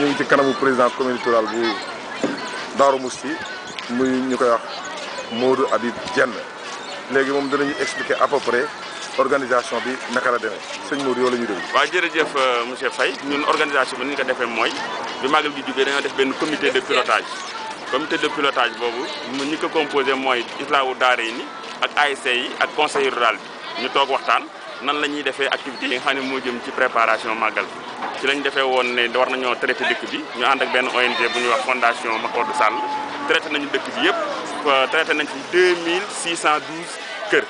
ñu ngi ci kanamu président communauté rurale bu Darou Mousty muy ñu koy wax Modou Habib Dieng léegi moom danañu expliquer à peu près organisation bi naka la demee sëñ Modou yow la ñuy déglu. waaw jërëjëf monsieur Faye ñun organisation bi ni ñu ko defee mooy bi màggal gi jubee dañoo def benn comité de pilotage comité de pilotage boobu mu ñi ko composé mooy islaamu daara yi ni ak ASC yi ak conseil rural bi ñu toog waxtaan nan la ñuy defee activités yi nga xam ne moo jëm ci préparation màggal ci lañ defee woon ne war nañoo traité dëkk bi ñu ànd ak benn ONG bu ñuy wax fondation Makodou Sall traité nañu dëkk bi yëpp traité nañ fi 2612 kër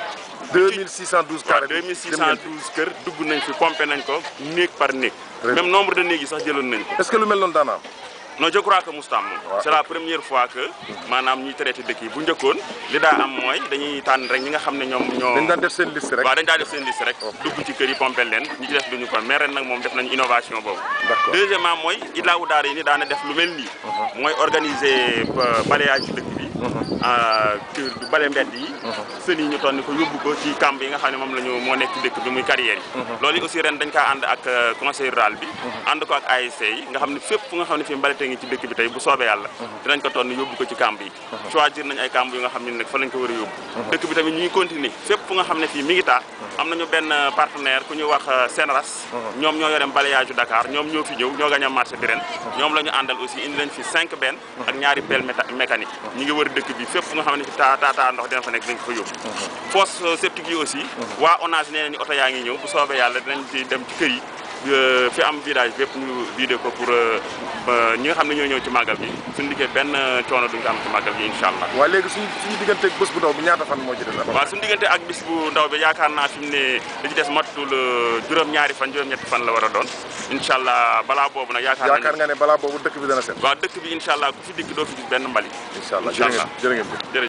2612 carré waaw 2612 kër dugg nañ fi pompé nañ ko néeg par néeg même nombre de néeg yi sax jëloon nañ ko est-ce que lu mel noonu daana am non je crois que mustaam moom c'est la première fois que maanaam ñuy traité dëkk yi bu njëkkoon li daa am mooy dañuy tànn rek ñi nga xam ne ñoom ñoo dañ daan def seen liste rek waaw dañ daa def seen liste rek dugg ci kër yi pompé leen ñi ci def duñu ko mais ren nag moom def nañu innovation boobu d'accord deuxièmement mooy Idlaawu Daara yi ni daana def lu mel nii mooy organiser balayage ci dëkk bi kër du bale mbedd yi sën yi ñu toon ni ko yóbbu ko ci camp yi nga xam ne moom la ñu moo nekk ci dëkk bi muy carrière yi loolu yi aussi ren dañ kaa ànd ak conseil rural bi ànd ko ak ASC yi nga xam ne fépp fu nga xam ne fii mbalite ngi ci dëkk bi tey bu soobee yàlla dinañ ko toon yóbbu ko ci camp yi choisir nañ ay camp yu nga xam ne nag fa lañ ko war a yóbbu dëkk bi tamit ñuy continuer fépp fu nga xam ne fii mi ngi taa am nañu benn partenaire ku ñuy wax Senras ñoom ñoo yore balayage yu Dakar ñoom ñoo fi ñëw ñoo gañ a marché bi ren ñoom la ñu àndal aussi indi nañ fi cinq benn ak ñaari pelle mécanique ñi ngi wër dëkk bi fépp fu nga xam ne fi taa taa taa ndox dina fa nekk dañ ko fa yóbbu fosse septique yi aussi waa ONAS nee nañu oto yaa ngi ñëw bu soobee yàlla dinañ ci dem ci kër yi fi am virage bépp ñu vidé ko pour ñi nga xam ne ñoo ñëw ci màggal bi suñu liggéey benn coono duñ ko am ci màggal bi incha allah waaw léegi suñ suñu diggante ak bés bu ndaw bi ñaata fan moo ci des waaw suñu diggante ak bis bu ndaw bi yaakaar naa fi mu ne li ci des matul juróom-ñaari fan juróom-ñetti fan la war a doon incha allah balaa boobu nag yaakaar yaakaar nga ne balaa boobu dëkk bi dana set waaw dëkk bi incha allah ku fi dikk doo fi gis benn mbali incha allah jërë ngeen jërë ngeen